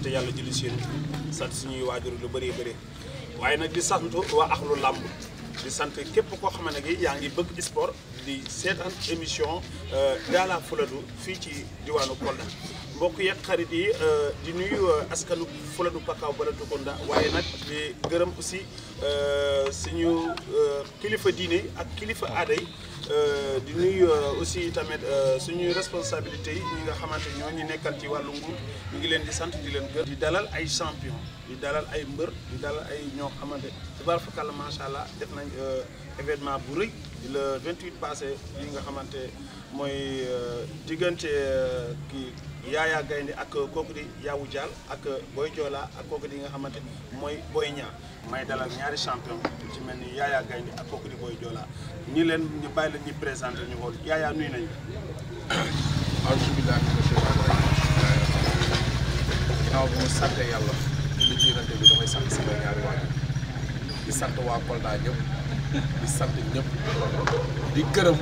yàlla julli si yéen sant suñuy waajur lu bëri bëri waaye nag di sant waa axlu làmb di sant képp koo xam ne yaa ngi bëgg sport di seetaan émission Gala Fuladu fii ci diwaanu Kolda mbokk yeeg xarit yi di nuyu askanu Fuladu Pakaaw Balatukunda waaye nag di gërëm aussi suñu kilifa diine ak kilifa aada yi di nuyu aussi tamit suñuy responsabilité yi ñi nga xamante ñoo ñu nekkal ci wàllu nguur ñu ngi leen di sant di leen gër di dalal ay champion di dalal ay mbër di dalal ay ñoo xamante tubaar fakàlla macha allah def nañ événement bu rëy le 28 passé yi nga xamante mooy diggante kii Yaaya Gaynde ak kooku di Yawou Dial ak Boy Joola ak kooku di nga xamante mooy Boy Niang may dalal ñaari champion ci mel ni Yaaya Gaynde ak kooku di Boy Joola ñi leen ñu bàyyi leen ñu présenté ñu xool Yaaya nuyu nañ la alhamdulilah mina shaytaani rajiim ginnaaw bi mu sante yàlla li ci yonente bi damay sant sama ñaari waajur di sant waa Kolda ñëpp di sant ñëpp di gërëm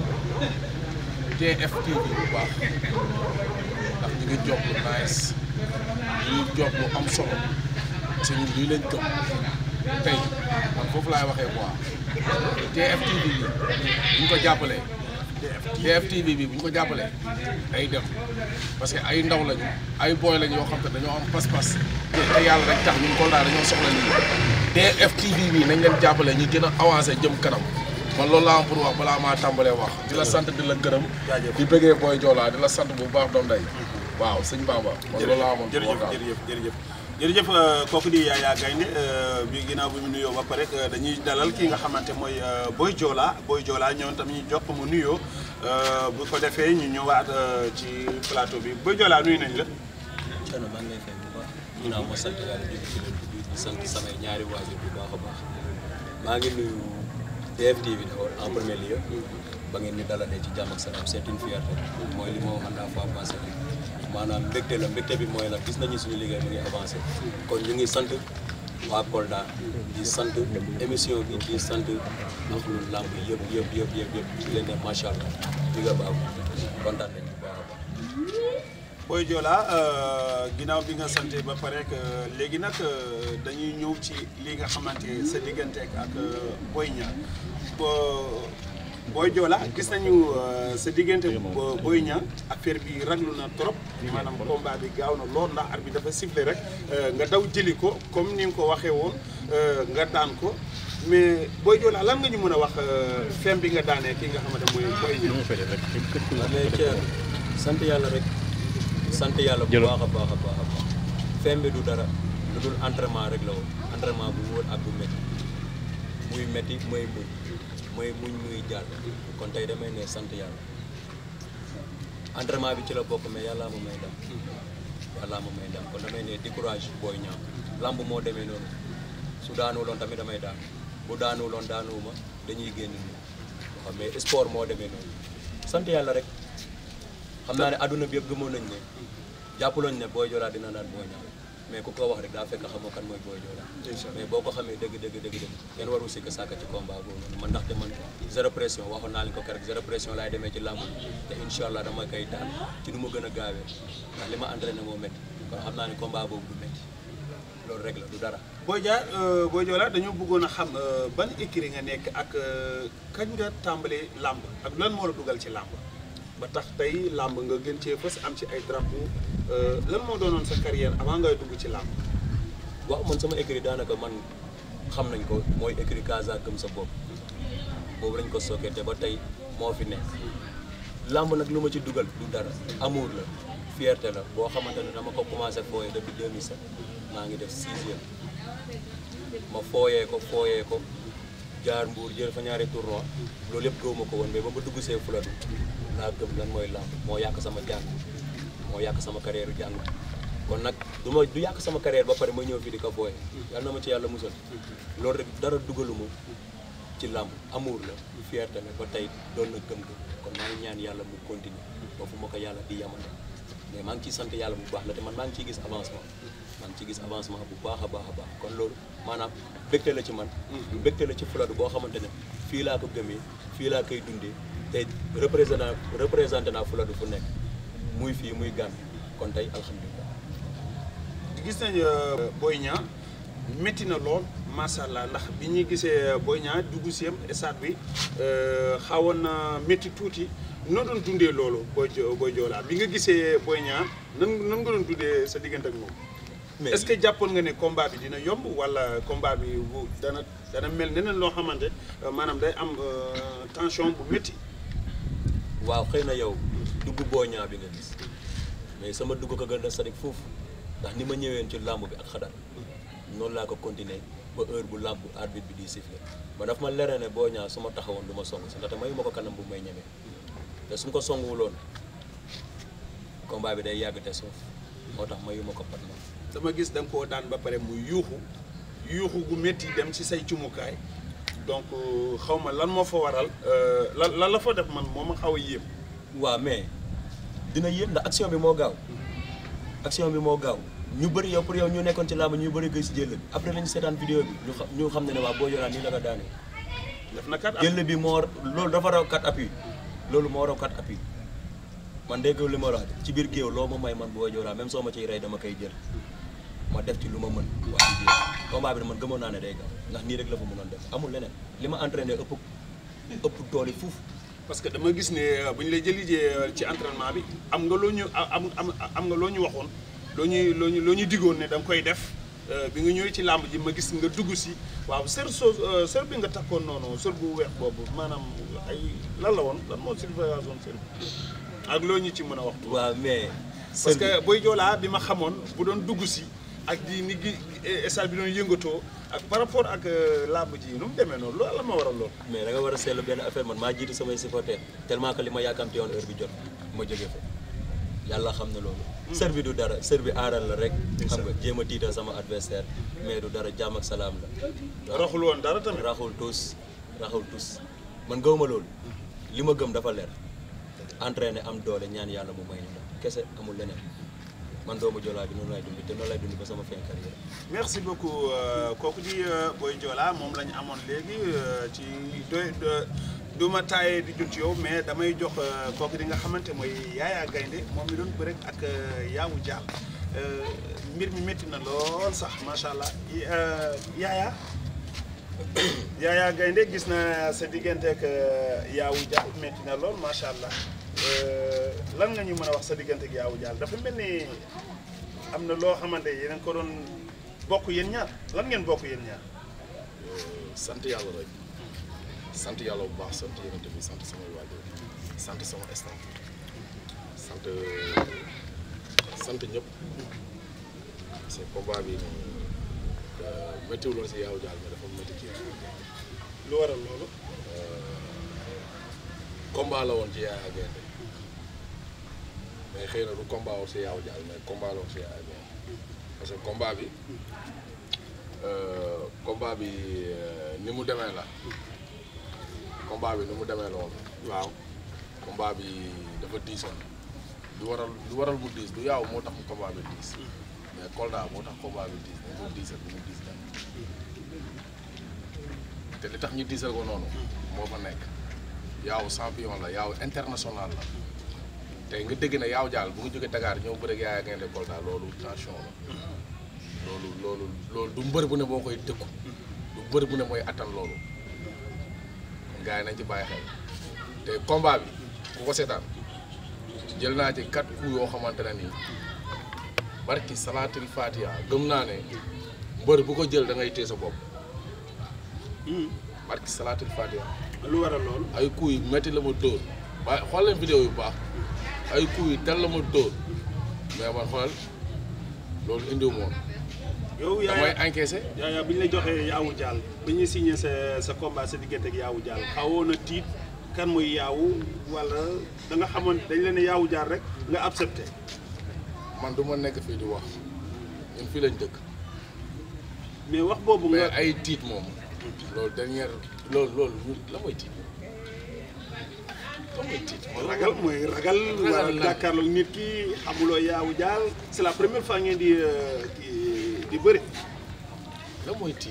TFTV bu baax ndax ñu ngi job lu nice ñu ngi job lu am solo parce que ñun lii lañ gëm tey man foofu laay waxee quoi TFTV bi bu ñu ko jàppalee TFTV bi bu ñu ko jàppalee day dem parce que ay ndaw lañu ay booy lañu yoo xam te dañoo am pas-pas te yàlla rek tax ñun Kolda dañoo soxla lii TFTV bi nañ leen jàppale ñu gën a avancé jëm kanam man loolu laa am pour wax balaa maa tàmbalee wax di la sant di la gërëm di bëggee booy joolaa di la sant bu baax doom day waaw sëñ Bamba man loolu laa amoon pour wax jërëjëf daal jërëjëf jërëjëf jërëjëf kooku di Yaaya Gaynde bi ginnaaw bi mu nuyoo ba pare dañuy dalal ki nga xamante mooy Boy Joola Boy Joola ñëwoon tam ñu jox ko mu nuyoo bu ko defee ñu ñëwaat ci plateau bi Boy Joola nuyu nañ la Thierno maa ngi lay fay bu baax ginnaaw ma sant yàlla di ci leen di sant samay ñaari waajur bu baax a baax maa ngi nuyu DFTV d'abord en premier lieu ba ngeen ñu dalalee ci jàmm ak salaam c'est une fierté mooy li ma waxoon la fois passée maanaam mbégte la mbégte bi mooy la gis nañu suñu liggéey mu ngi avancé kon ñu ngi sant waa Kolda di sant émission bi di sant ak lu làmb yëpp yëpp yëpp yëpp yëpp di leen ne macha allah di nga baax kontaan nañu bu baax a baax. Boy Joola ginnaaw bi nga sante ba pare que léegi nag dañuy ñëw ci li nga xamante sa diggante ak Boy Niang Boy Joola gis nañu sa diggante Boy Niang affaire bi raglu na trop maanaam combat bi gaaw na lool ndax ar bi dafa sifflé rek nga daw jëli ko comme ni nga ko waxee woon nga daan ko mais Boy Joola lan nga ñu mën a wax fem bi nga daanee ki nga xamante mooy Boy Niang waaw mais Thierno sant yàlla rek sant yàlla bu baax a baax a baax a baax fem bi du dara lu dul entraînement rek la woon entraînement bu wóor ak bu métti muy métti mooy muñ mooy muñ muy jàll kon tey damay ne sant yàlla entraînement bi ci la bokk mais yàllaa ma may ndam yàllaa ma may ndam kon damay ne décourage Boy Niang lamb moo demee noonu su daanuwuloon tamit damay daan bu daanuwuloon daanuwuma dañuy génn nii xam mais sport moo demee noonu sant yàlla rek xam naa ne adduna bi yëpp gëmoon nañ ne jàppaloon ne Boy Joola dina daan Boy Niang mais ku ko wax rek daa fekk xamoo kan mooy Boy Joola mais boo ko xamee dëgg dëgg dëgg dëgg kenn waru sikk sàkk ci combat boobu noonu man ndaxte man zéro pression waxoon naa leen ko keroog zéro pression laay demee ci làmb te incha allah dama koy daan ci nu mu gën a gaawee ndax li ma entraîné moo métti kon xam naa ne combat boobu du métti loolu rek la du dara Boy Dia Boy Joola dañoo bëggoon a xam ban écurie nga nekk ak kañ nga tàmbalee làmb ak lan moo la dugal ci làmb ba tax tey làmb nga gën cee fës am ci ay drapeau lan moo doonoon sa carrière avant ngay dugg ci làmb waaw man sama écrit daanaka man xam nañ ko mooy écrit Casa gëm sa bopp boobu lañ ko sookee te ba tey moo fi nekk làmb nag lu ma ci dugal du dara amour la fierté la boo xamante ne dama ko commencé fooyee depuis 2007 maa ngi def sixième ma fooyee ko fooyee ko jaar mbuur jël fa ñaari tournoi loolu yëpp gëwuma ko woon mais ba ma dugg see Fuladu laa gëm lan mooy làmb moo yàq sama jàng moo yàq sama carrière jàng kon nag du ma du yàq sama carrière ba pare ma ñëw fii di ko fooye yàlla na ma ci yàlla musal loolu rek dara dugaluma ci làmb amour la fierté la ba tey doon na gëm-gëm kon maa ngi ñaan yàlla mu continuer ba fu ma ko yàlla di yamale mais maa ngi ciy sant yàlla bu baax la te man maa ngi ciy gis avancement maa ngi ciy gis avancement bu baax a baax a baax kon loolu maanaam mbégte la ci man mbégte la ci Fuladu boo xamante ne fii laa ko gëmee fii laa koy dundee te représentant représenté naa Fuladu fu nekk muy fii muy Gàmbi kon tey alhamdulilah gis nañ Boy Niang métti na lool macha allah ndax bi ñuy gisee Boy Niang dugg siem stade bi xawoon na métti tuuti noo doon dundee loolu Boy Boy Joola bi nga gisee Boy Niang nan nan nga doon dundee sa diggante ak moom. mais est-ce que jàppoon nga ne combat bi dina yomb wala combat bi bu dana dana mel neneen loo xamante maanaam day am tension bu métti. waaw xëy na yow dugg Boy Niang bi nga gis mais sama dugg ko gën a sadik foofu ndax ni ma ñëween ci làmb bi ak xadar noonu laa ko continuer ba heure bu làmb arbitre bi di siffler ba daf ma lere ne Boy Niang su ma taxawoon du ma song si ndaxte mayu ma ko kanam bu may ñemee te su ma ko songuwuloon combat bi day yàgg te suuf moo tax mayu ma ko pat ma dama gis da nga koo daan ba pare mu yuuxu yuuxu gu métti dem ci say cumukaay donc xaw ma lan moo fa waral lan lan la fa def man moo ma xaw a yéem. waaw mais dina yéem ndax action bi moo gaaw action bi moo gaaw ñu bëri yow pour yow ñu nekkoon ci làmb ñu bëri gis jël bi après lañu seetaan vidéo bi ñu xam ñu xam ne ne waa Boy Niang nii la ko daanee def na kat jël bi moo loolu dafa raw kat appui loolu moo raw kat appui man dégg li ma wax ci biir géew loo ma may man Boy Niang même soo ma ciy rey dama koy jël ma def ci lu ma mën waa ci biir combat bi man gëmoon naa ne day gaaw ndax nii rek la fa mënoon def amul leneen li ma entraîné ëpp ëpp doole fuuf parce que dama gis ne bu ñu lay jëlijee ci entraînement bi am nga loo ñu am am am nga loo ñu waxoon loo ñuy loo ñu loo ñu diggoon ne da nga koy def bi nga ñëwee ci làmb ji ma gis nga dugg si waaw sër soo sër bi nga takkoon noonu sër bu weex boobu maanaam ay lan la woon lan moo signification sër bi ak loo ñu ci mën a wax. waaw mais. parce que Boy Joola bi ma xamoon bu doon dugg si ak di ni gi stade bi doon yëngatoo ak par rapport ak làmb ji nu mu demee noonu loolu la ma waral lool. mais da nga war a seetlu benn affaire man maa jiitu samay supporter tellement que li ma yàkkamte woon heure bi jot ma jóge fa yàlla xam na loolu. sër bi du dara sër bi aaral la rek. xam nga jéem a tiital sama adversaire mais du dara jàmm ak salaam la. raxul woon dara tamit. raxul tous raxul tous man gëwuma loolu li ma gëm dafa leer entraîné am doole ñaan yàlla mu may ñu kese amul leneen. man doomu Joola bi noonu lay dund te noonu lay dund ba sama fin carrière merci beaucoup kooku di Boy Joola moom la ñu amoon léegi ci doy du ma taayee di jot yow mais damay jox kooku di nga xamante mooy Yaaya Gaynde moom mi doon bëre ak Yaawu Jaal mbir mi métti na lool sax macha allah Yaaya Yaaya Gaynde gis na sa diggante ak Yaawu Jaal métti na lool macha allah. lan nga ñu mën a wax sa diggante ak Yaawu Jaal dafa mel ni am na loo xamante yéen a ko doon bokk yéen ñaar lan ngeen bokk yéen ñaar. sant yàlla rek sant yàlla bu baax sant yonent bi sant sama waajur sant sama staff sant sant ñëpp parce que combat bi méttiwuloon si Yaawu Jaal mais dafa métti ci lu waral loolu. combat la woon ci Yaaya Gaynde mais xëy na du combat woon si Yaawu Jaal mais combat la woon si Yaaya Gaynde parce que combat bi combat bi ni mu demee la combat bi ni mu demee la woon waaw. combat bi dafa diisoon du waral du waral mu diis du yaaw moo tax mu combat bi diis mais Kolda moo tax combat bi diis dañ ko diisal bu mu diis dem te li tax ñu diisal ko noonu moo fa nekk yaaw champion la yaaw international la te nga dégg ne yaaw jaal bu nga jógee Dakar ñëw bëre ak Yaaya Gaynde Kolda loolu tension la loolu loolu loolu du mbër bu ne boo koy dëkku du mbër bu ne mooy attan loolu kon gars yi nañ ci bàyyi xel te combat bi ku ko seetaan jël naa ci quatre coups yoo xamante ne nii barki salaatul fatiha gëm naa ne mbër bu ko jël da ngay téye sa bopp barki salaatul fatiha lu waral loolu. ay coups yu métti la ma dóor waaye xool leen vidéo yu baax ay coups yu tel la ma dóor mais man xoolal loolu indiwu ma woon yow damay Yaaya encaissé Yaaya bi ñu la joxee Yaawu Jaal bi ñu signé sa sa combat sa diggante ak Yaawu Jaal xawoon na tiit kan mooy Yaawu wala da nga xamoon dañ leen ne Yaawu Jaal rek nga accepté. man du ma nekk fii di wax ñun fii lañ dëkk mais wax boobu mais nga. ay tiit moom loolu dernière loolu loolu la mooy tiit la mooy tiit ragal mooy ragal. wala la. jàkkaarloog nit ki xamuloo Yaawu Jaal c'est la première fois ngeen di euh, di di bëri. la mooy tiit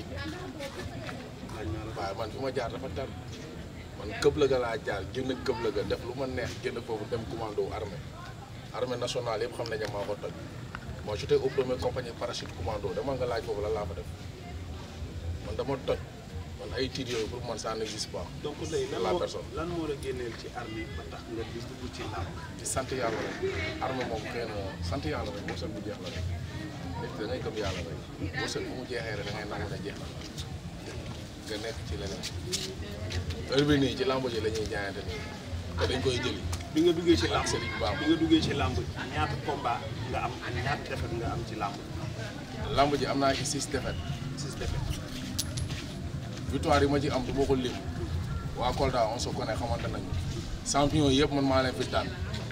waaye man fi ma jaar dafa tar man këb la ga laa jaar génn këb la ga def lu ma neex génn foofu dem commando armée armée nationale yëpp xam nañu maa ko toj moi j'étais au premier compagnie parachute commando dama nga laaj foofu la laa fa def man dama toj man ay tiit yooyu pour man ça n'existe pas donc léegi lan la moo personne. lan moo la génneel ci armée ba tax nga di dugg ci làmb di sant yàlla rek armée moom xëy na sant yàlla rek moo seen bu jeex la rek nit da ngay gëm yàlla rek moo seen bu mu jeexee rek da ngay nangu ne jeex na nga nekk ci leneen heure bi nii ci lambo ji la ñuy jaayante nii te dañ koy jëli bi nga duggee ci làmb Serigne Bamba. bi nga duggee ci làmb ñaata combat nga am ak ñaata défaite nga am ci làmb lamb ji am naa ci six défaites six défaite victoire yi ma ci am du ma ko lim waa Kolda on se connaît xamante nañu champion yëpp man maa leen fi daan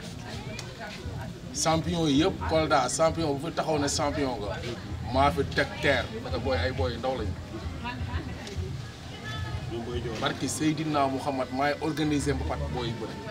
champion yëpp Kolda champion bu fi taxaw ne champion nga maa fi teg terre parce que booy ay booy yu ndaw lañu ñoom booy joor barki Seydina Mouhamad maay organisé mbapat booy yu bëri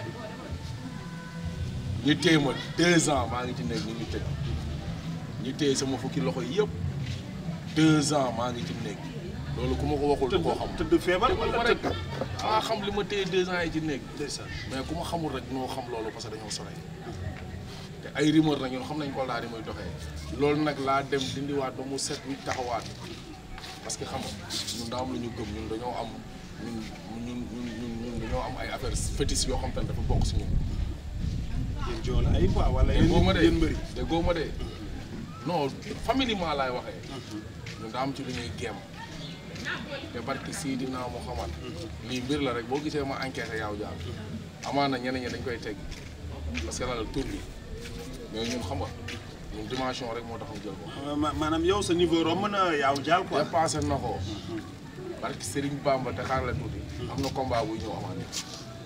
ñu téye ma deux ans maa ngi ci nekk ñu ñu tëj ñu téye sama fukki loxo yëpp deux ans maa ngi ci nekk loolu ku ma ko waxul du koo xam tëdd feebar ma wala rek tëdd maa xam li ma téye deux ans yi ci nekk ndeysaan mais ku ma xamul rek noo xam loolu parce que dañoo sore te ay rumeur nag ñun xam nañ ko laa di muy doxee loolu nag laa dem dindiwaat ba mu set wi taxawaat parce que xam nga ñun daa am lu ñu gëm ñun dañoo am ñun ñun ñun ñun ñun dañoo am ay affaires fétiches yoo xam te ne dafa bokk si ñun. yéen jool ay quoi wala yéen déggoo ma de yéen mbëri déggoo ma de non familièrement laay waxee ñun daa am ci lu ñuy géem te barki Seydina Muhammad lii mbir la rek boo gisee ma enquête yaaw jaar amaana ñeneen ñi dañ koy teg parce que la la tur bi mais ñun xam nga ñun dimension rek moo tax ñu jël ko Ma- maanaam yow sa niveau romb na yaaw jaal quoi dépassé na ko barki Serigne Bamba te xaar la tuuti am na combat buy ñëw amaat ni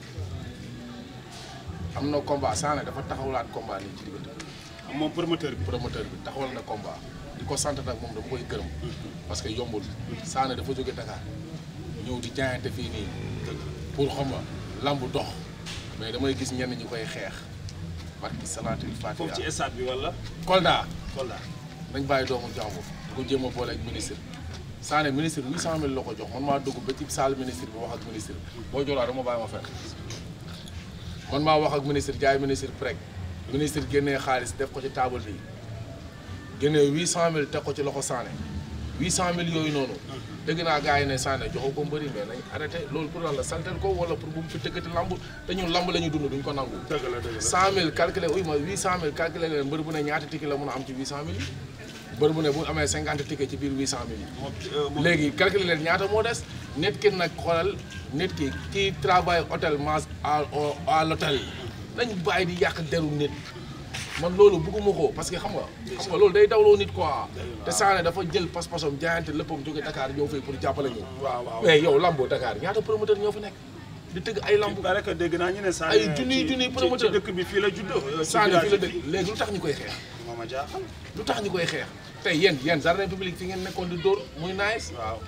am na combat Sané dafa taxawlaat combat nii ci diggante moom promoteur bi promoteur bi taxawal na combat di ko sant nag moom dama koy gërëm parce que yombul Sané dafa jóge Dakar ñëw di jaayante fii nii pour xam nga lamb dox mais damay gis ñenn ñi koy xeex barki salaatul foofu ci fatiha stade bi wala Kolda Kolda nañ bàyyi doomu jàmbur di ko jéem a boole ak ministre Sané ministre 800000 la ko jox man maa dugg ba ci salle ministre bi wax ak ministre boo joolaa dama bàyyi ma fekk man maa wax ak ministre jaay ministre prek ministre génnee xaalis def ko ci table bi génnee 800000 teg ko ci loxo Sané 800000 yooyu noonu dégg naa gars yi ne Sané joxo ko mbëri mais nañ arrêté loolu pour lan la saltel ko wala pour bu mu fi tëggati lamb te ñun lamb la ñu dund duñ ko nangu dëgg la dëgg la 100000 calculé uy ma 800000 calculé leen mbër bu ne ñaata ticket la mun a am ci 800000 yi mbër bu ne bu amee 50 ticket ci biir 800000 yi moom euh, moom léegi calculé leen ñaata moo des nit ki nag xoolal nit ki kii travaille hôtel mange à au- à l'hôtel nañ bàyyi di yàq deru nit man loolu bëgguma ko parce que xam nga xam nga loolu day dawloo nit quoi te Sané dafa jël pas-pasam jaayante léppam jóge Dakar ñëw fii pour jàppale ñu waaw waaw mais yow lambo Dakar ñaata promoteur ñoo fi nekk di tëgg ay lamb il paraît que dégg naa ñu ne Sané Ay junniy ci- junniy ci- promoteur. ci dëkk bi fii la juddoo ci Sané fi la village dëkk léegi lu tax ñu koy xeex moo ma jaaxal lu tax ñu koy xeex tey yéen yéen jardin public fi ngeen nekkoon di dóor muy nice waaw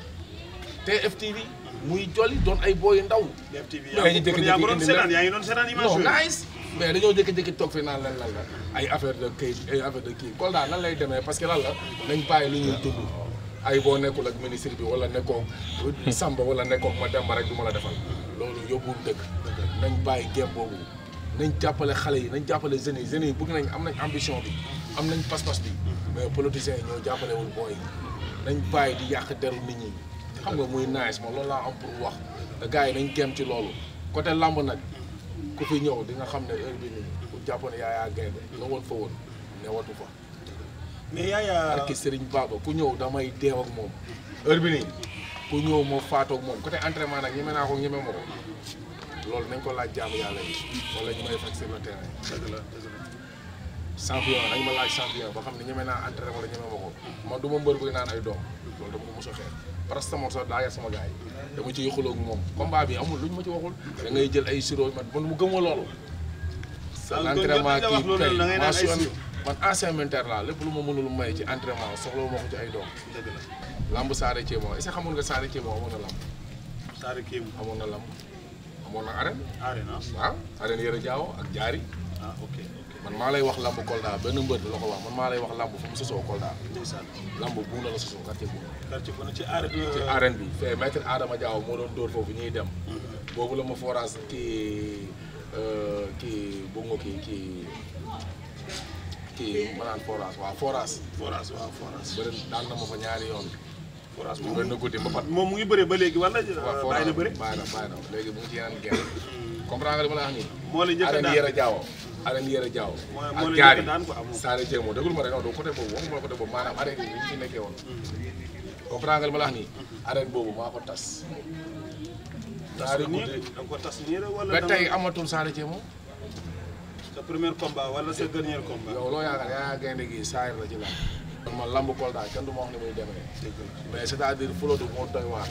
TFTV muy jolli doon ay booy ndaw DFTV Mais ñu yaa ngi yaa ngi doon jékki-jékki seetaan indi yaa ngi doon seetaan image non yooyu nice mais dañoo jékki-jékki toog fi naan lan lan la ay affaire de kayit ay affaire de kii Kolda nan lay demee parce que lan la nañ bàyyi li ñuy dund ay boo nekkul ak ministre bi wala nekkoo Samba wala nekkoo ma Demba rek du ma la defal loolu yóbbul dëkk nañ bàyyi gém boobu nañ jàppale xale yi nañ jàppale jeunes yi jeunes yi bëgg nañ am nañ ambition bi am nañ pas-pas bi mais politiciens yi ñoo jàppalewul booy yi nañ bàyyi di yàq deru nit ñi xam nga muy nice moom loolu laa am pour wax te gars yi nañ gém ci loolu côté lamb nag ku fi ñëw di nga xam ne heure bi nii bu jàppoon yaa yaa gaynde nga woon fa woon ne watu fa mais yaaya barki Serigne Baba ku ñëw damay deew ak moom heure bi nii ku ñëw moo faatoo ak moom côté entraînement nag ñeme naa ko ñeme ma ko loolu nañ ko laaj jaamu yàlla yi wala ñu may fekk sur le terrain dëgg la dëgg la champion nañ ma laaj champion ba xam ne ñeme naa entraîné wala ñeme ma ko man du ma mbër buy naan ay doom loolu dama ko mos a xeex parce que sama sax daa yar sama gars yi dama ci xuloo ak moom combat bi amul luñ ma ci waxul da ngay jël ay sirop man man mu gëmoo loolu kon l'entraînement jot nañ la wax kii loolu tey da ngay naan ay mention sirop. man ancien militaire laa lépp lu ma mënul may ci entraînement soxla wu ma ko ci ay doom dëgg la lamb Saare Thiemo est-ce que xamoon nga Saare Thiemo amoon na lamb Saare Kéem amoon na lamb amoon na arène arena waaw arène Yëre Jaaw ak jaari ah ok ok man maa lay wax lamb Kolda benn mbër la ko wax man maa lay wax lamb fu mu sosoo Kolda ndeysaan lamb buuna la sosoo quartier buuna quartier bu ne ci arena ci arène bi fee maître Adama Diaw moo doon dóor foofu ñuy dem boobu la ma forage kii euh, kii bu nga kii kii kii ma naan forage waaw forage forage waaw forage bëri daan na ma fa ñaari yoon forage mu moom gën a guddi ba pat moom mu ngi bëre ba léegi wala waaw bàyyi na bëre bàyyi na bàyyi na léegi mu ngi ci yeneen genn comprendre nga li ma la wax nii moo la njëkk a arène daan yére jaaw arène yére jaaw Moo- moo ak la gaar njëkk a yi daan quoi, moom. Saare Jéemo déglu ma rek non du côté boobu waxuma la côté boobu maanaam arène yi ñu ci nekkee woon comprendre nga li ma la wax nii arène boobu maa ko tas ñaari nii guddi da nga ko tas nii rek wala ba da tey nga- amatul Saare Jéemo sa premier combat wala sa dernier combat yow loo yaakaar yaa gaynde gi saayir la ci la man lamb Kolda kenn du ma wax ni muy demee mais c'est-à-dire Fuladu moo doy waar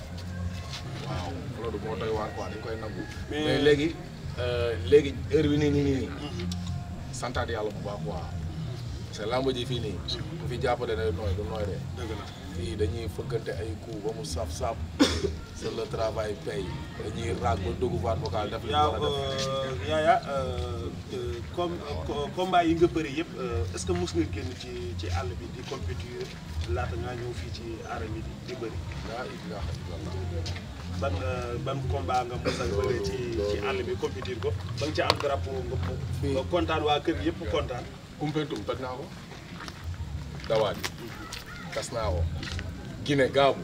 waaw Fuladu moo doy waar quoi dañ koy nangu Mais- mais léegi euh, léegi heure bi nii nii nii nii santaat yàlla bu baax quoi parce que lamb ji fii nii ku fi jàppale ne nooy du nooy de dëgg la fii dañuy fëggante ay coup ba mu saf saf c'est le travail paye dañuy raag ba dugg baat vocal def li ñu yaa war a def yaaya comme combat yi nga bëri yëpp est-ce que mos nga génn ci ci àll bi di compétir laata ngaa ñëw fii ci arène bi di di bëri laa ilaaha illallah ban euh, ban combat nga mos a bëri ci ci àll bi compétir ko ba nga ci am drapeau nga Fii. nga kontaan waa kër gi yëpp kontaan Koumpentoum toj naa ko dawaat yi tas naa ko Guinée gaabu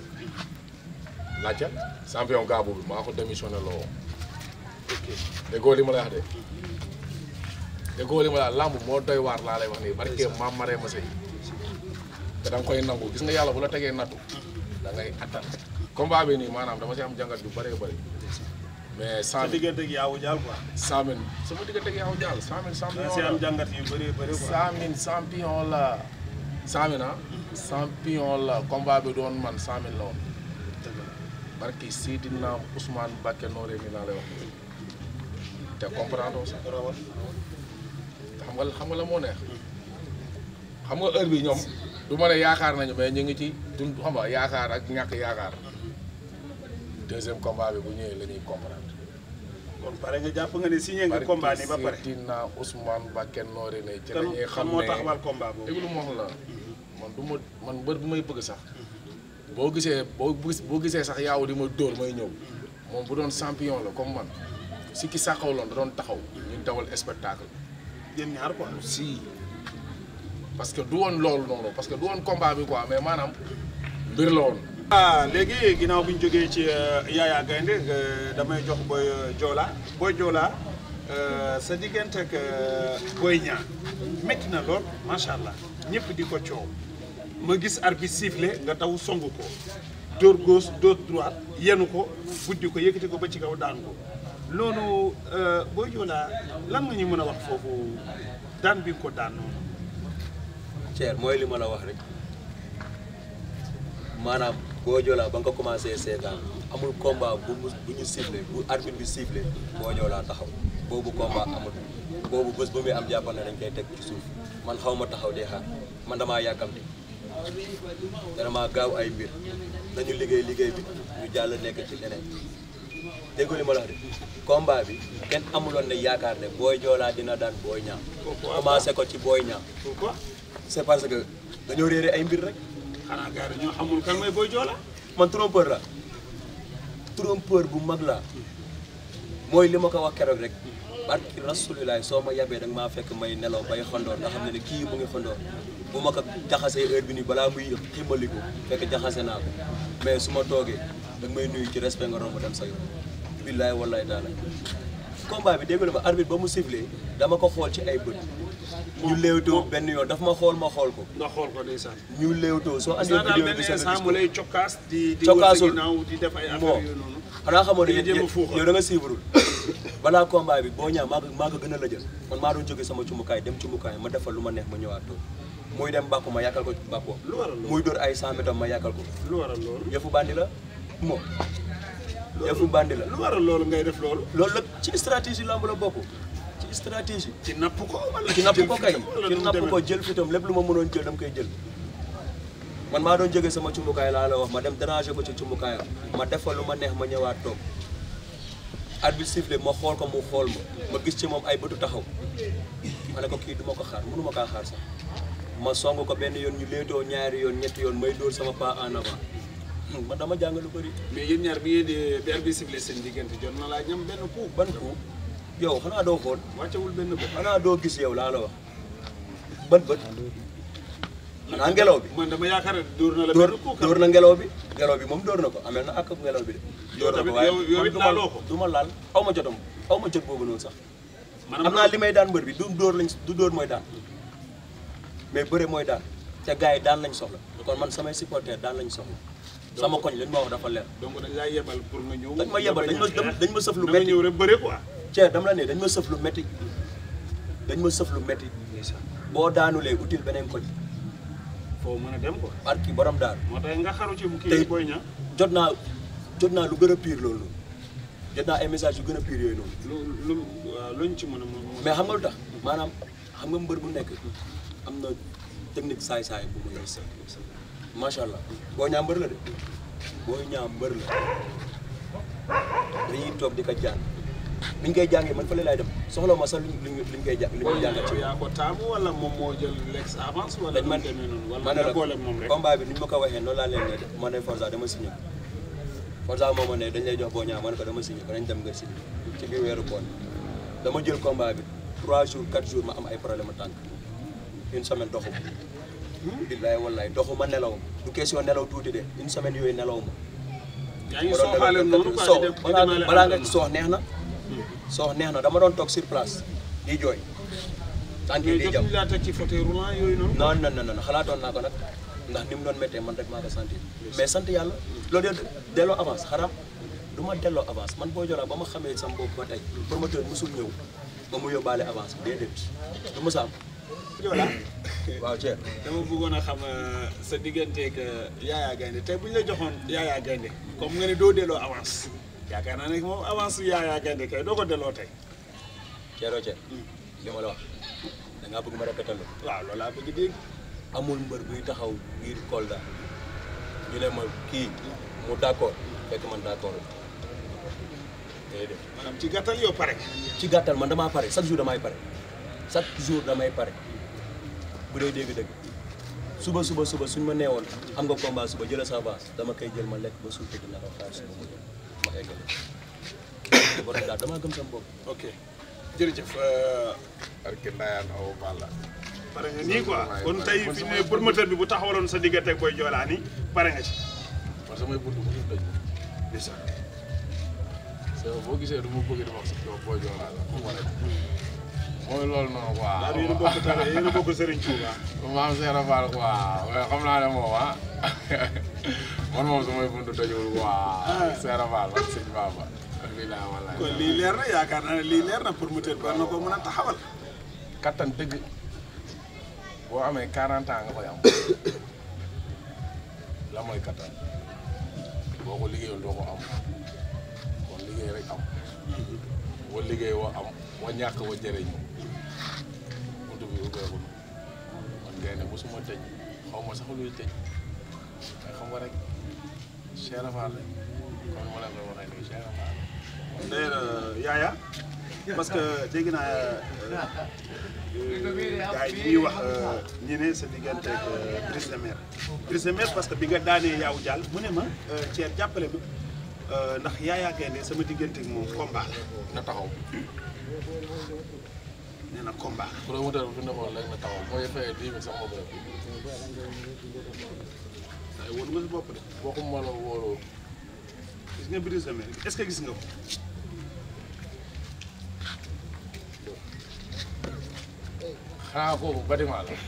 laajte champion gaabu bi maa ko démissionné loo ok déggoo li ma lay wax de déggoo li ma la lamb moo doy waar laa lay wax nii barke maam maree ma sey te da nga koy nangu gis nga yàlla bu la tegee nattu da ngay attan combat bi nii maanaam dama si am jàngat yu bëree bëri mais sa cent mille diggante ak yaawu jaal quoi cent mille sama diggante ak yow jàll cent mille champion da si la. am jàngat yu bëri bëri quoi cent mille champion la cent mille ah champion la combat bi doon man cent mille la woon dëgg la barki Seydina Ousmane Bakke Nooré mi laa lay wax te comprendre sax rawat xam nga xam nga la moo neex xam nga heure bi ñoom du ma ne yaakaar nañu mais ñu ngi ci dund xam nga yaakaar ak ñàkk yaakaar deuxième combat bi bu ñëwee la ñuy comprendre kon pare nga jàpp nga ne signé nga combat ni ba pare barki Seydina Ousmane Bakke Nooré ne ci la kan ñuy kan xam moo ne taxawal combat boobu déglu ma wax la man du ma man mbër bu may bëgg sax boo gisee boo gis boo gisee sax yaaw di ma dóor may ñëw moom bu doon champion la comme man si ki sàqawloon da doon taxaw ñu dawal spectacle yéen ñaar quoi si parce que du woon loolu noonu parce que du woon combat bi quoi mais maanaam mbir la woon ah léegi ginnaaw bi ñu jógee ci Yaya Gaynde euh, damay jox Boy euh, Joola Boy Joola euh, sa diggante ak euh, Boy Niang métti na lool macha allah ñëpp di ko coow ma gis arbitre sifflé nga taw songu ko dóor gauche dóor droite yenu ko buddi ko yëkkati ko ba ci kaw daan ko loolu euh, Boy Joola lan nga ñu mën a wax foofu daan bi nga ko daan noonu Thier mooy li ma la wax rek maanaam boo joolaa ba nga ko commencé seetaan amul combat bu mu bu ñu sifflé bu arbitre bi sifflé boo joolaa taxaw boobu combat amul boobu bés ba muy am jàppal na dañ koy teg ci suuf man xaw ma taxaw dee xaar man damaa yàkkamti te damaa gaaw ay mbir dañu liggéey liggéey bi ñu jàll nekk ci leneen déggu li ma la wax de combat bi kenn amuloon ne yaakaar ne booy joolaa dina daan booy ñaam commencé ko ci booy ñaam pourquoi c'est parce que dañoo réere ay mbir rek xanaa gars yi ñoo xamul kan mooy Boy Joola man trompeur la trompeur bu mag la mooy li ma ko wax keroog rek barki rasulilaay soo ma yabee danga maa fekk may nelaw bay xandoor nga xam ne ne kii mu ngi xandoor bu ma ko jaxasee heure bi nii balaa muy ximmaliku fekk jaxase naa ko mais su ma toogee danga may nuyu ci respect nga romb dem sa yoon billaay wallaay daala combat bi dégg nga ma arbitre ba mu sifflé dama ko xool ci ay bët ñu léewtoo benn yoon daf ma xool ma xool ko nga xool ko ndeysaan ñu léewtoo soo andee saa daal vidéo benn bi sa instant gis mu ko lay cokkaas di di wër sa Cokkaasul. ginnaaw di def ay moo affaire yooyu noonu xanaa xamoo ne Dañuy jéem a fuuxal. yow da nga siivrul balaa combat bi boo ñaa maa ko maa ko gën a la jël man maa doon jóge sama cumukaay dem cumukaay ma defal lu ma neex ma ñëwaat toog muy dem bàkku ma yàkkal ko bàkkoo lu waral loolu muy dóor ay 100 mètres ma yàkkal ko lu waral loolu yëfu bandi la moo yëfu bandi la lu waral loolu ngay def loolu loolu la ci stratégie lamb la bokk ci stratégie ci napp ko wala ci napp jël ko kay fitam wala ci nu mu napp demee? ko jël fitam lépp lu ma mënoon jël dama koy jël man maa doon jóge sama cumbukaay laa la wax ma dem déranger ko ci cumbukaayam ma def fa lu ma neex ma ñëwaat toog arbitre sifflé ma xool ko mu xool ma ma gis ci moom ay bëtu taxaw ma ne ko kii duma ko xaar mënu ma kaa xaar sax ma song ko benn yoon ñu léetoo ñaari yoon ñetti yoon may dóor sama pas en avant man dama jàng lu bëri mais yéen ñaar bi ngeen di bi arbitre sifflé seen diggante jot na laa ñam benn coup ban coup yow xanaa doo xool wàccewul benn bët xanaa doo gis yow laa la wax ban bët xanaa ngelaw bi man dama yaakaar ne dóor na la dóor benn coup dóor na ngelaw bi ngelaw bi moom dóor na ko amel na ak ngelaw bi de dóor na ko tamit waaye yow- yow man it du ma laaloo ko. du ma laal aw ma jotam aw ma jot boobu noonu sax maanaam xam naa li may daan mbër bi du dóor lañ du dóor mooy daan mais bëre mooy daan te gars yi daan lañ soxla kon man samay supporter daan lañ soxla sama koñ lañ ma wax dafa leer donc dañ laa yebal pour nga ñëw. dañ ma yebal dañ ma dañ ma sëf lu da nga metti ñëw rek bëre quoi. Thier dama la ne dañ ma sëf lu metti dañ ma sëf lu metti boo daanulee utile beneen koñ foo mën a dem quoi. barki borom daal moo tax nga xaru ci bu Tey- kii booy ña jot naa jot naa lu gën a pire loolu noonu jot naa ay message yu gën a pire yooyu noonu lu lu waaw luñ ci mën a mën mais xam nga lu tax maanaam xam nga mbër bu nekk am na technique saay-saay bu mu yor macha allah boo ñaa mbër la de boo ñaa mbër la dañuy toog di ko jàng biñ koy jàngee man fële laay dem soxla ma sax luñ luñ luñ koy jàng li ñuy jàngal ci yaa ko taamu wala moom moo jël lex avance wala dañ lu man demee noonu wala ma ne nga la boole moom rek. combat bi ni ñu ma ko waxee noonu laa leen ne ma ne Forza dama signé ko Forza moo ma ne dañ lay jox boo ñaa ma ne ko dama signé ko dañ dem nga signé ci biir weeru koor dama jël combat bi 3 jours 4 jours ma am ay problème tànk une semaine doxu ma billaay wallaay doxu ma nelaw du question nelaw tuuti de une semaine yooyu nelaw ma yaa ngi ma doon sooxaale dem noonu quoi soox di dem di balaa demaale balaa nga entraînement. soox neex na soox neex na dama doon toog sur place di jooy tànk yi mais di jam jotuñu laa teg ci fauteuil roulant yooyu noonu. non non non non xalaatoon naa ko nag ndax ni mu doon méttee man rek maa ko sentir mais sant yàlla loolu yow delloo avance xanaa du ma delloo avance man boo joraa ba ma xamee sama bopp ba tey promoteur musul ñëw ba mu yóbbaale avance bi déedéet du ma am Joola waaw Thier dama bëggoon a xam euh, sa digganteeg Yaya Gaynde tey bu ñu la joxoon Yaya Gaynde comme nga ne doo delloo avance yaakaar naa ne moom avance Yaya Gaynde kay doo ko delloo tey Thiero Thier li ma la wax da ngaa bëgg ma répéter la waaw loolu laa bëgg dégg. amul mbër buy taxaw biir Kolda ñu ne ma kii mu d'accord fekk man d'accord déedéet maanaam ci gàttal yow pare. ci gàttal man damaa pare chaque jour damay pare chaque jour damay pare bu dee dégg-dëgg suba suba suba suñ ma neewoon am nga combat suba jëla sa avance dama koy jël ma lekk ba suuf tëdd na ko xaar suba mu ñëw ma eggale borom daal damaa gëm sama bopp ok jërëjëf. barke Ndayane Awa Balla pare nga nii quoi kon tey fi ne promoteur bi bu taxawaloon sa diggante ak Boy Joola nii pare nga ci. man samay buntu mosul tëj bisa so boo gisee du ma bëgg di wax si yow booy joolaa la xam nga rek mooy loolu noonu quoi daal yéen a bokk tare yéen a bokk Serigne Touba. maam Seera Fall quoi waaye xam naa ne moom ah man moom samay buntu tëjul quoi Seera Fall ak sëñ Baba ak lii laa walaay kon lii leer na yaakaar naa ne lii leer na promoteur bi war na ko mën a taxawal. kattan dëgg boo amee 40 ans nga koy am la mooy kattan boo ko liggéeyul doo ko am kon liggéey rek am wa liggéey wa am wa ñàkk wa jëriñ buntu bi ubbeekul man ngay ne mosuma tëj xaw ma sax luy tëj mais xam nga rek Cheikh Rafal rek comme ma leen koy waxee nii Cheikh Rafal d'ailleurs Yaya parce que dégg naa gars yi ñuy wax ñi ne sa diggante ak Brise de Mer Brise de Mer parce que bi nga daanee yaaw jàll mu ne ma Thier jàppale ma ndax Yaya Gaynde sama diggante ak moom combat la na taxaw nee na combat la promoteur bi fi nekkoon léegi na taxaw mooy fayee dix mille sax moo bëri waaye woon nga si bopp de waxuma la wóoroo gis nga Brise de Mer est-ce que gis nga ko xanaa kooku bâtiment la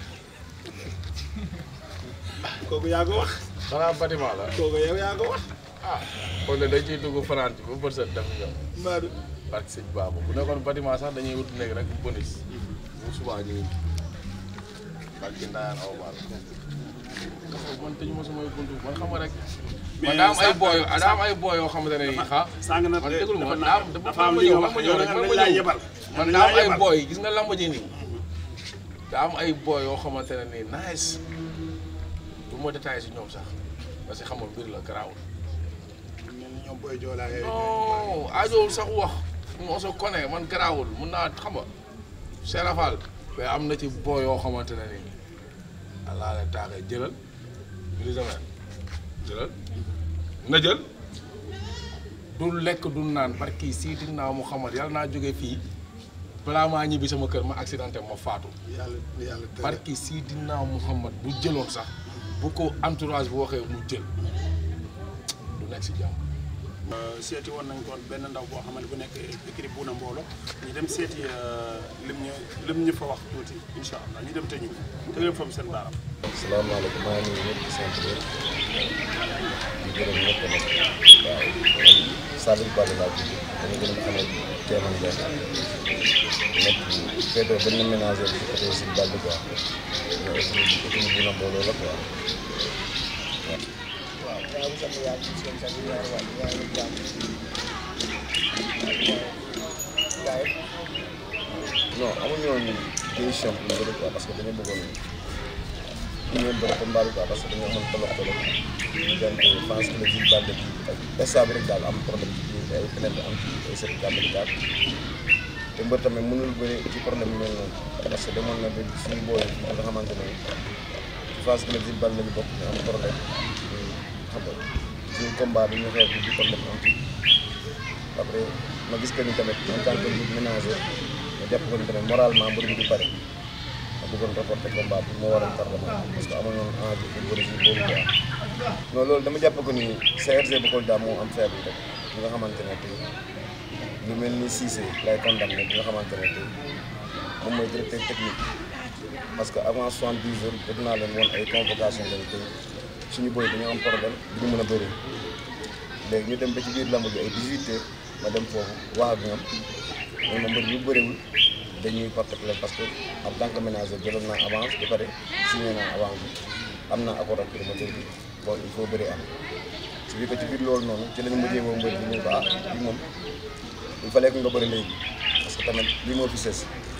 kooku yaa ko wax xanaa bâtiment la kooku yow yaa ko wax ah kon de dañ ciy dugg fanaan ci ba bët set def ñoom Mbadou barke sëñ Baabu bu nekkoon bâtiment sax dañuy wut nekk rek bonus bu subaa ñu barke Ndayane aw baal man tëju ma samay buntu man xam nga rek man daa am ay booy daa am ay booy yoo xamante ne nii xa sàng na man déglu ma dafa daa dafa am li nga wax yow nag dañ laa yebal man daa am ay booy gis nga lamb ji nii daa am ay booy yoo xamante ne nii nice du ma détaillé si ñoom sax parce que xam nga mbir la garaawul mel ni ñoom Boy Joola yooyu non aajowul sax wax on se connaît man garaawul mun naa xam nga serafal mais am na ci booy yoo xamante ne nii allah la taaxee jëlal Brise de Mer jëlal nga jël du lekk du naan barki Seydina Muhammad yàlla naa jóge fii balaa maa ñibbi sama kër ma accidenté ma faatu yàlla yàlla tere barki Sidina Muhammad bu jëloon sax bu ko entourage bu waxee mu jël du nekk si jàmm seeti woon nañ koon benn ndaw boo xamante bu nekk écrit bu na mboolo ñu dem seeti lim ñu lim ñu fa wax tuuti incha allah ñu dem te ñu te leen foofu seen baaram salaamaaleykum maa ngi nuyu ñëpp di sant ñëpp di gërëm ñëpp nag waaw man Salif Balla laa tudd dama gën a xam ne Kéeman Ndiaye nekk féetoo benn ménager bi côté si Balla quoi mais aussi équipe bu na mbooloo la quoi waaw yaa ngi sant yàlla ci seen sant yaay waay yaa ngi jàmm gaay non amuñu woon décision pour bëri quoi parce que dañu bëggoon ñu ñëw bëri combat bi quoi parce que dañoo amoon tolof tolof diggante France que le ville Balla bi ak instant bi rek daal am problème ci biir ay fenêtre am ci ay certificat médical te mbër tamit mënul bëri ci problème yu mel noonu parce que demoon na ba suñu booy yi nga xamante ne ci France que le ville Balla lañu bokk ñu am problème xam nga suñu combat bi ñu xeex bi di problème am ci après ma gis que ni tamit en tant que ménager ma jàpp ko ni tamit moralement mbër bi du pare ma bëggoon reporter combat bi moo waral tardement parce que amoon noonu envie pour bëri si boobu quoi non loolu dama jàpp ko ni CRG bu Kolda moo am faible rek bi nga xamante ne tey lu mel ni Cissé lay condamné bi nga xamante ne tey moom mooy directeur technique parce que avant soixante-dix jours def naa leen woon ay convocation lañ tey suñu boy dañoo am problème du ñu mën a bëri léegi ñu dem ba ci biir lamb ji ay 18 heures ma dem foofu wax ak ñoom ñoom ma mbër yu bëriwul dañuy porter plainte parce que en tant que ménager jëloon naa avance ba pare signé naa avance bi am naa accord ak promoteur bi bon il faut bëri am ci biir ko ci biir loolu noonu ci lañu mujjee woo mbër bi ñu ko ah bi moom il fallait que nga bëri léegi parce que tamit lii moo fi sës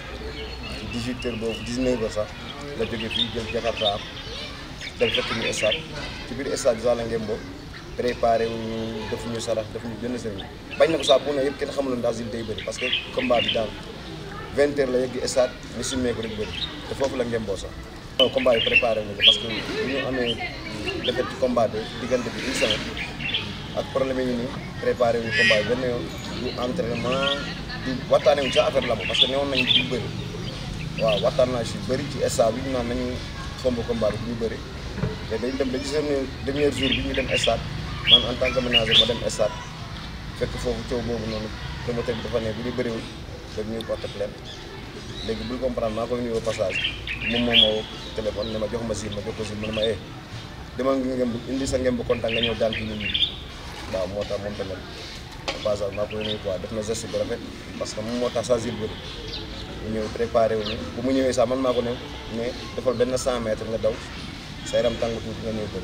ci 18 heures boobu 19 heures sax la jóge fii jël Jakarta am dem fekk ñu stade ci biir stade bi sax la ngeen boobu préparé wu ñu def ñu sarax def ñu jënd seen bañ na ko sax bu ne yëpp kenn xamuloon daal day bëri parce que combat bi daal 20 heures la yegg stade ñu simmee ko rek bëri te foofu la ngeen boo sax. non combat yi préparé nañu parce que bu ñu amee defet ci combat bi diggante bi une semaine ak problème yi nii préparé wu ñu combat yi benn yoon du entraînement du waxtaanee wu ci affaire la parce que newoon nañu du bëri waaw waxtaan naa si bëri ci stade bi ñu naan nañu fomb combat bi du ñu bëri. te dañ dem ba ci seen dernier jour bi ñu dem stade man en tant que ménager ma dem stade fekk foofu coow boobu noonu promoteur bi dafa ne bu ñu bëriwul dañ ñuy porte plainte léegi bul comprendre maa koy nuyoo passage moom moom moo téléphone ne ma jox ma sil ma jox ko sil ma ne ma eh demal nga ngeen indi sa ngeen bu kontaan nga ñëw daan ci nit ñi waaw moo tax moom tamit passage maa koy nuyu quoi def na geste bu rafet parce que moom moo tax sa sil bëri ñu ñëw préparé wu ñu bu mu ñëwee sax man maa ko ne mais defal benn 100 mètres nga daw sa yaram tàng tuuti nga ñëw bëri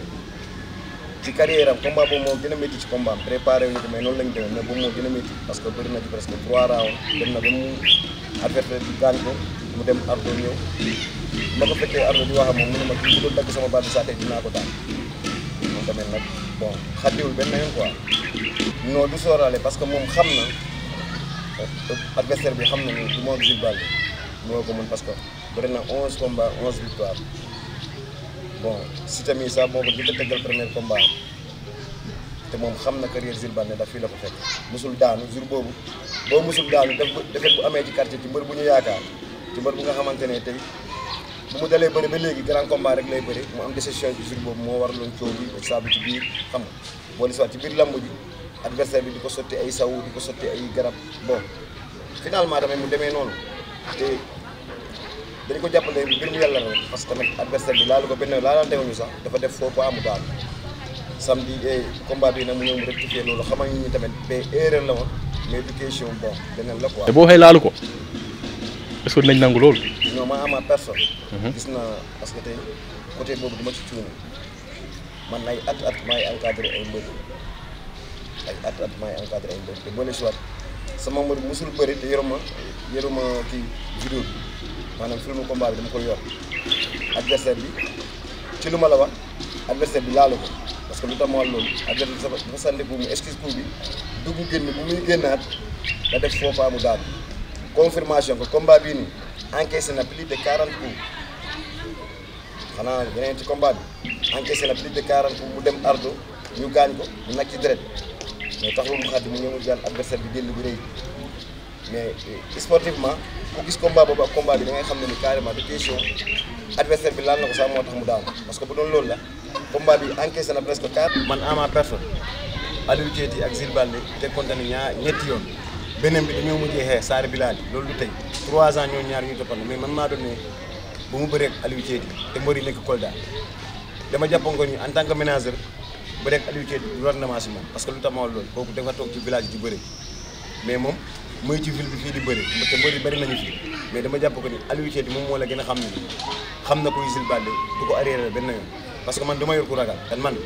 ci carrière am combat boobu moo gën a métti ci combat am préparé wu ñu ko mais noonu lañ demee mais boobu moo gën a métti parce que bëri na ci presque trois rounds dem na ba mu adversaire bi gaañ ko mu dem ardo ñëw ma ko fekkee ardo di wax ak moom mu ne ma kii bu doon dagg sama baat bi saa tey dinaa ko daan moom tamit nag bon xaddiwul benn yoon quoi non du sóoraale parce que moom xam na adversaire bi xam na ni du moom Jules Baldé moo ko mën parce que bëri na onze combats onze victoires bon si tamit sax boobu di ko tëggal premier combat te moom xam na carrière Jules Baldé daf fii la ko fekk musul daanu jour boobu boo musul daanu def defet bu amee ci quartier ci mbër bu ñu yaakaar ci mbër bu nga xamante ne tey bu mu dalee bëri ba léegi grand combat rek lay bëri mu am décision ci jour boobu moo waraloon coow bi saabu ci biir xam nga boole si waat ci biir lamb ji adversaire bi di ko sotti ay saw di ko sotti ay garab bon finalement tamit mu demee noonu te dañ ko jàppale mbir mu yàlla rek parce que tamit adversaire bi laalu ko benn laalante wuñu sax dafa def faux pas mu daal samedi eh combat bi nag mu ñëw mu rectifier loolu xamal ñu tamit ba erreur la woon mais éducation bon beneen la quoi. te boo waxee laalu ko est-ce que dinañ nangu loolu. non ma ama personne. gis naa parce que tey côté boobu duma ci cuune man ay at at maay encadré ay mbër ay at at maay encadré ay mbër te boole si waat sama mbër musul bëri te yoruma yoruma kii vidéo bi maanaam film combat bi dama ko yor adversaire bi ci lu ma la wax adversaire bi laalu ko parce que lu tax ma wax loolu adversaire bi dafa dafa sànni bu mu excuse coup bi dugg génn bu muy génnaat da def faux pas mu daal confirmation que combat bii nii encaissé na plus de 40 coups xanaa yeneen ci combat bi encaissé na plus de 40 coups mu dem ardo ñu gaañ ko mu nag ci deret mais taxul mu xaddi mu ñëw mu jaan adversaire bi jël bu rëy mais sportivement ku gis combat boobu ak combat bi da ngay xam ne ni carrément de question adversaire bi laal na ko sax moo tax mu daanu parce que bu doon loolu la combat bi encaissé na presque quatre. man à ma personne Aliou Diéti ak Zil Balde te compté na ñaar ñetti yoon beneen bi dañoo mujjee xeex Saare Bilal loolu du tey trois ans ñoo ñaar ñu toppandoo mais man maa doon ne bu mu bëree ak Aliou Diéti te mbër yi nekk Kolda dama jàppoon ko ni en tant que ménageur bëree ak Aliou Diéti du rendement si moom parce que lu tax ma wax loolu kooku dafa toog ci village di bëri mais moom muy ci ville bi fii di bëri te mbër yi bëri nañu fii mais dama jàpp ko ni Aliou Diéti moom moo la gën a xam ne xam na koy Zil Balde du ko arrière benn yoon parce que man dama yor ku ragal te man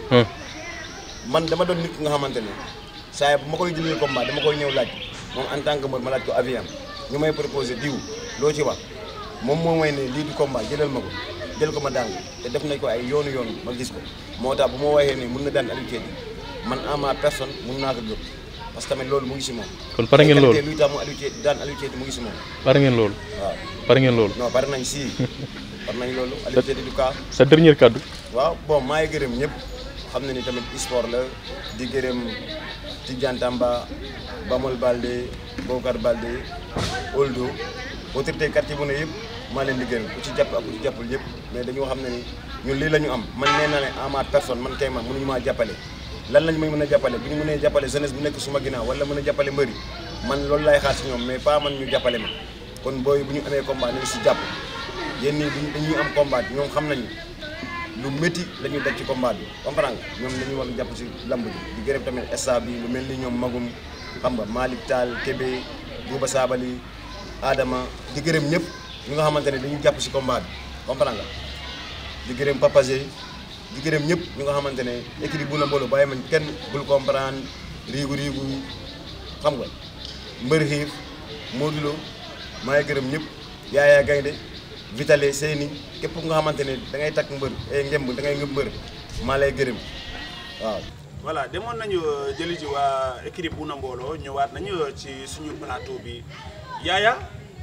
man dama doon nit ki nga xamante ne saa bu ma koy jëlee combat dama koy ñëw laaj moom en tant que mbër ma laaj ko aviam ñu may proposé diw loo ci wax moom moo may ne lii du combat jëlal ma ko jël ko ma daan te def nañ ko ay yoonu yoonu ma gis ko moo tax bu ma waxee ne mun na daan Aliou Diéti man en ma personne mun naa ko gëm parce que tamit loolu mu ngi si moom. kon pare ngeen loolu luy tax mu Aliou Diéti daan Aliou Diéti mu ngi si moom pare ngeen loolu waaw. pare ngeen loolu non pare nañ si pare nañ loolu Aliou Diéti du cas sa dernier kàddu waaw bon maa ngi gërëm ñëpp xam na ni tamit sport la di gërëm Tidiane Tamba Bamol Balde Bokar Balde Oldo autorité quartier bu ne yëpp maa leen di gërëm ku ci jàpp ak ku ci jàppul yëpp mais dañoo xam ne ni ñun lii la ñu am man nee naa ne en ma personne man tey ma mënuñu maa jàppale lan lañ may mën a jàppale bu ñu mënee jàppale jeunesse bu nekk suma ginnaaw wala mën a jàppale mbëri man loolu laay xaar si ñoom mais pas man ñu jàppale ma kon booy bu ñu amee combat nañ si jàpp yéen ñii bu ñu dañuy am combat ñoom xam nañu lu métti la ñuy daj ci combat bi comprendre nga ñoom dañuy war a jàpp si lamb ji di gërëm tamit staff bi lu mel ni ñoom Magum xam nga Malick Tall Kébé Bouba Sabali Adama di gërëm ñëpp ñi nga xamante ne dañuy jàpp si combat bi comprendre nga di gërëm Papa Zé di gërëm ñëpp ñi nga xamante ne écrit bu na mbooloo bàyyi mañ kenn bul comprendre riigu riigu xam nga mbër xiif Modou Lo maa ngi gërëm ñëpp Yaaya Gaynde Vitale Seyni képp nga xamante ne da ngay takk mbër ay ngemb da ngay ngëb mbër maa lay gërëm waaw. voilà demoon nañu jëli ji waa équipe bu na mbooloo ñëwaat nañu ci suñu plateau bi Yaaya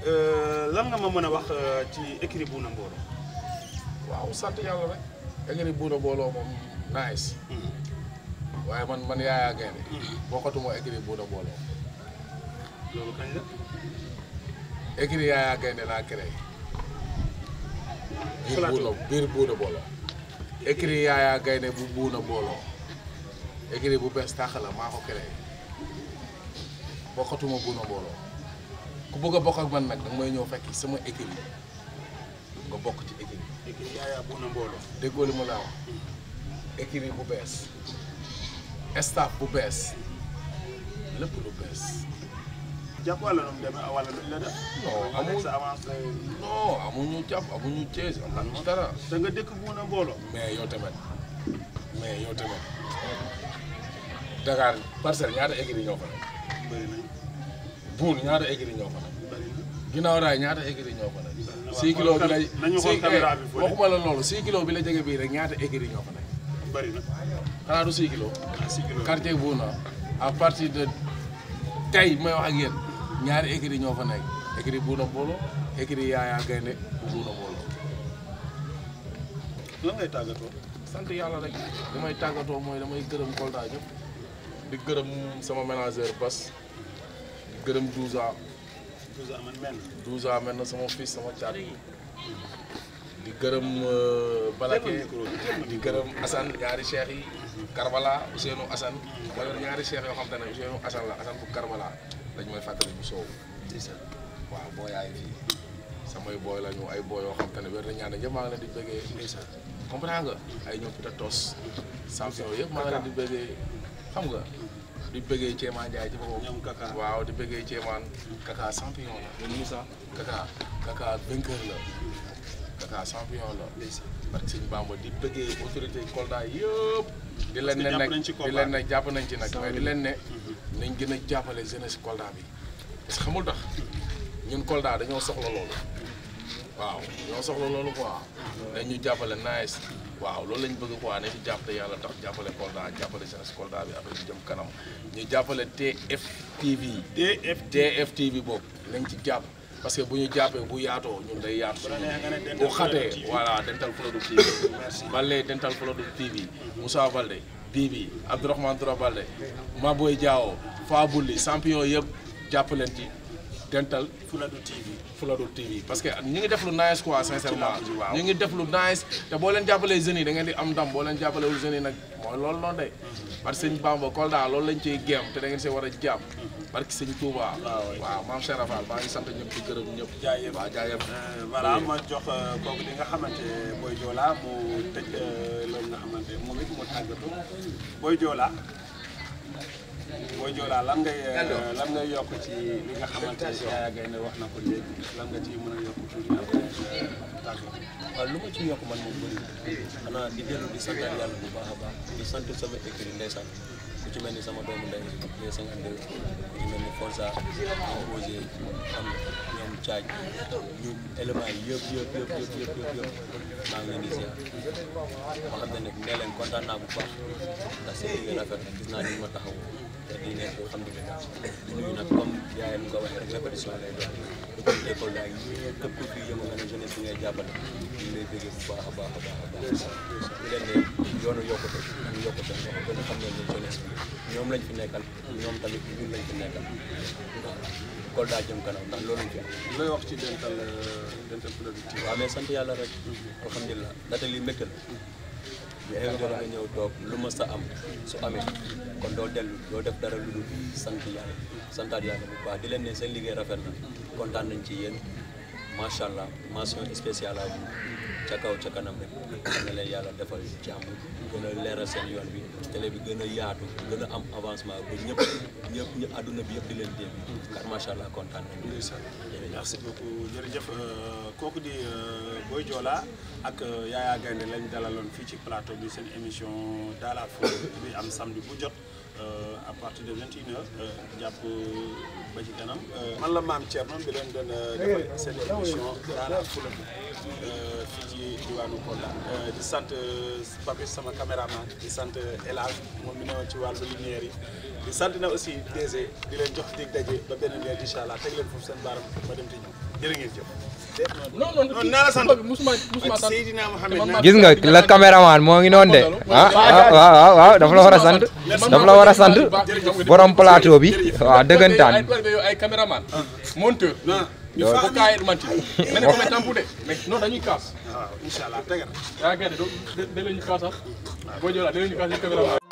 lan nga ma mën a wax ci équipe bu na mbooloo. waaw sant yàlla rek écurie Buuna Booloo moom nice waaye man man Yaya Gaynde bokkatuma écurie Buuna Booloo loolu kañ la. écurie Yaya Gaynde laa créé biir Plateau. Buuna biir Buuna Booloo écurie Yaya Gaynde bu Buuna Booloo écurie bu bees tàq la maa ko créé bokkatuma Buuna Booloo ku bëgg a bokk ak man nag danga may ñëw fekk sama écurie nga bokk ci écurie équipe Yaaya bu na mbooloo. déggoo li ma la wax écurie bu bees staff bu bees lépp lu bees jàpp wala nu mu demee wala duñ la def. Non, nga nekk amul. sa avancé. non amuñu jàpp amuñu Thiès amuñu dara da nga dëkk bu na mbooloo. mais yow tamit mais yow tamit Dakar parcelle ñaata écurie ñoo fa nekk bëri nañ Boune ñaata écurie ñoo fa nekk bëri na. ginnaaw raay ñaata écurie ñoo fa nekk na. 6 kilos bi la nañu xool six- caméra eh, bi fële. waxuma la loolu 6 kilos bi la jege bii rek ñaata écurie ñoo fa nekk bëri na. xanaa du 6 kilos ah si kilo. quartier Bouna à partir de tey may wax ak yéen ñaari écurie ñoo fa nekk écurie Bouna Mbolo écurie Yaya Gaynde bu Bouna Mbolo lan ngay tàggatoo. sant yàlla rek li may tàggatoo mooy damay gërëm Kolda ñëpp di gërëm sama ménageur Bas di gërëm 12 ans toujours aman mel. 12 ans mel na sama fils sama caat di gërëm euh, Balake di gërëm Assane ñaari cheikh yi Karbala Ousseynou Assane ma yor ñaari cheikh yoo xam te ne Ousseynou Assane la Assane bu Karbala dañ may fàttali bu soow waaw boo yaay fii samay booy la ñu ay booy yoo xam te ne wér na ñaan ñëpp maa ngi leen di bëggee comprends nga ay ñoom Pita Tos champion yëpp maa ngi leen di bëggee xam nga di bëggee Céemaan Njaay ci boppam ñoom Kaka. waaw di bëggee Céemaan Kaka champion la ñun Moussa Kaka Kaka vainqueur la Kaka champion la parce que sëñ Bamba di bëggee autorité Kolda yëpp di leen ne jàpp nag nañ ci di combat leen ne jàpp nañ ci nag mais di leen ne nañ gën a jàppale jeunesse Kolda bi parce que xamul tax ñun Kolda dañoo soxla loolu waaw ñoo soxla loolu quoi dañ ñu jàppale nice waaw loolu lañ bëgg quoi ne ci jàpp te yàlla tax jàppale Kolda jàppale jeunesse Kolda bi affaire bi jëm kanam ñu jàppale TFTV TF. TFTV boobu nañ ci jàpp parce que bu ñu jàppee bu yaatoo ñun day yaatu bu la neexee nga ne Dental bu xatee Product TV. voilà Dental Product TV Balde Dental Product TV Moussa Balde Bibi Abdourahmane Toura Balde Maboy Diawo Fabulli champion yëpp jàpp leen ci dental Fuladu TV Fuladu TV parce que ñu ngi def lu nice quoi sincèrement Ci làmb ji, waaw. ñu ngi def lu nice te boo leen jàppalee jeunes yi da ngeen di am ndam boo leen jàppalewul jeunes yi nag mooy loolu noonu de parce que sëñ Bamba Kolda loolu lañ ciy géem te da ngeen see war a jàpp parce que sëñ Touba waaw maam Cheikh Rafal maa ngi sant ñëpp di gërëm ñëpp jaayëf waaw jaayëf Euh, voilà ma jox euh, kooku li nga xamante Boy Diola mu tëj euh, loolu nga xamante moom it mu tàggatu Boy Diola Boy Diola lan ngay euh, lan ngay yokk ci li nga xamante Yaya Gaynde wax na ko léegi lan nga ci mën a yokk tuuti après euh, tàggatu waaw lu ma ci yokk man moom bëri xanaa di dellu di santal yàlla bu baax a baax di sant sama écrit ndeysaan ku ci mel ni sama doomu ndey les 52 ku ci mel ni Forza ñoom Osé xam nga ñoom Caaj ñu éléments yi yëpp yëpp yëpp yëpp yëpp yëpp yëpp maa ngi leen di ziar ma xam ne nag nee leen kontaan naa bu baax ndax seen liggéey rafet na gis naa ni ma taxaw te di nekk alhamdulilah di nuyu nag comme yaayam nga waxee rek répétition lay doon école école daal képp ku fi yëngu nga ne jeunesse bi ngay jàppale ñu lay bëggee bu baax a baax a baax a baax di leen ne yoonu yokkute ñu yokkute nga ko gën a xam ne ne jeunesse bi ñoom lañ fi nekkal ñoom tamit ñun lañ fi nekkal Kolda jëm kanam ndax loolu lañ fi am looy wax ci dental euh, dental Fuladu TV waaw mais sant yàlla rek alhamdulilah ndaxte li mbégte la mais invité la nga ñëw toog lu ma sa am su amee kon doo dellu doo def dara lu dul sant yàlla santaat yàlla bu baax di leen ne seen liggéey rafet na kontaan nañ ci yéen macha allah mention spéciale à vous ca kaw ca kanam rek na leen yàlla defal jàmm gën a leeral seen yoon bi télé bi gën a yaatu gën a am avancement ba ñëpp ñëpp ñëpp àdduna bi yëpp di leen dégg car macha allah kontaan nañ merci beaucoup jërëjëf euh, kooku di euh, Boy Diola ak euh, Yaya Gaynde lañ dalaloon fii ci plateau bi seen émission dans la foule bi am samedi bu jot euh, à partir de 21h jàpp ba ci kanam. man la maam Thierno bi leen doon defal seen émission dans la foule bi fii ci diwaanu Kolda di sant Papis sama caméraman di sant El Hadj moom mi newoon ci wàllu lumière yi di sant na aussi DG di leen jox dig daje ba beneen yoon incha allah teg leen foofu seen baaram ma dem te ñëw jërë ngeen jëf. non non non naa la sant musuma musuma sant Seydina Mohamed naa gis nga la caméraman moo ngi noonu de ah ah waaw waaw waaw dafa la war a sant dafa la war a sant borom plateau bi waaw dëggantaan ay ay caméraman monteur non ñu ko fa kaay man ci mais ne ko mais tampu de mais non dañuy kaas waaw incha allah tegal yaa ngi do de de lañu kaasal boo jëlaat de lañu kaas yi caméraman